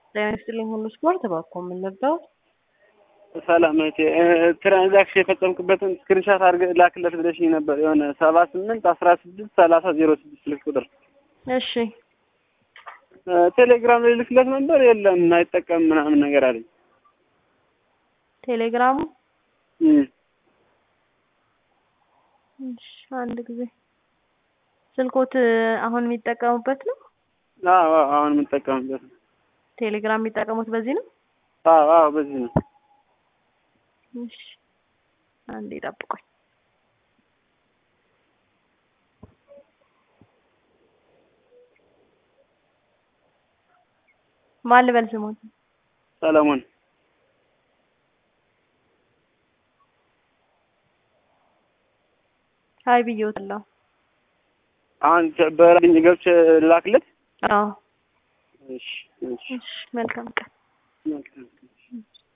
ጤና ይስጥልኝ ሁሉ ስፖርት እባክዎ ምን ልርዳዎት? ሰላም እህቴ ትራንዛክሽን የፈጸምክበትን ስክሪንሻት አድርገህ ላክለት ብለሽኝ ነበር። የሆነ ሰባ ስምንት አስራ ስድስት ሰላሳ ዜሮ ስድስት ስልክ ቁጥር እሺ ቴሌግራም ላይ ልክለት ነበር። የለም አይጠቀምም ምናምን ነገር አለኝ። ቴሌግራሙ እም እሺ አንድ ጊዜ ስልኮት አሁን የሚጠቀሙበት ነው? አዎ አዎ አሁን የምጠቀምበት ነው። ቴሌግራም የሚጠቀሙት በዚህ ነው? አዎ አዎ በዚህ ነው። እሺ አንዴ ጠብቆኝ ማን ልበል ስሞት? ሰለሞን ሀይ ብዬዎታለሁ። አሁን በላኝ ገብቼ ላክለት። አዎ እሺ እሺ እሺ መልካም ቀን። መልካም